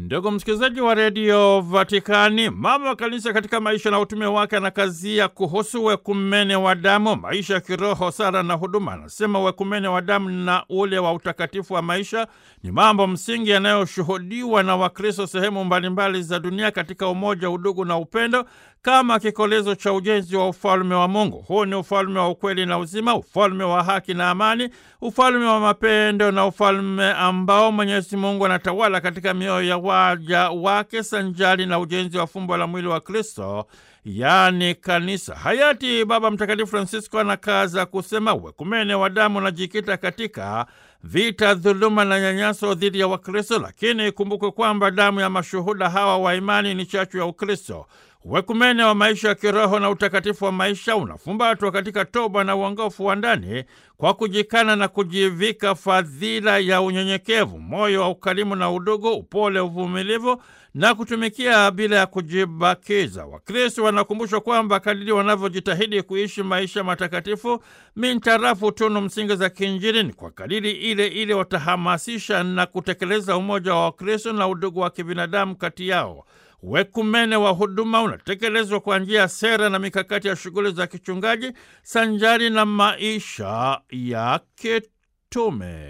Ndugu msikilizaji wa redio Vatikani, mama wa kanisa katika maisha na utume wake anakazia kuhusu wekumene wa damu, maisha ya kiroho, sala na huduma. Anasema wekumene wa damu na ule wa utakatifu wa maisha ni mambo msingi yanayoshuhudiwa na Wakristo sehemu mbalimbali za dunia katika umoja, udugu na upendo kama kikolezo cha ujenzi wa ufalme wa Mungu. Huu ni ufalme wa ukweli na uzima, ufalme wa haki na amani, ufalme wa mapendo na ufalme ambao Mwenyezi Mungu anatawala katika mioyo ya waja wake sanjari na ujenzi wa fumbo la mwili wa Kristo, yaani kanisa. Hayati Baba Mtakatifu Francisco anakaza kusema wekumene wa damu unajikita katika vita, dhuluma na nyanyaso dhidi ya Wakristo, lakini ikumbukwe kwamba damu ya mashuhuda hawa wa imani ni chachu ya Ukristo. Wekumene wa maisha ya kiroho na utakatifu wa maisha unafumbatwa katika toba na uongofu wa ndani kwa kujikana na kujivika fadhila ya unyenyekevu, moyo wa ukarimu na udugu, upole, uvumilivu na kutumikia bila ya kujibakiza. Wakristo wanakumbushwa kwamba kadiri wanavyojitahidi kuishi maisha matakatifu mintarafu tunu msingi za kiinjili, ni kwa kadiri ile ile watahamasisha na kutekeleza umoja wa Wakristo na udugu wa kibinadamu kati yao. Wekumene wa huduma unatekelezwa kwa njia ya sera na mikakati ya shughuli za kichungaji sanjari na maisha ya kitume.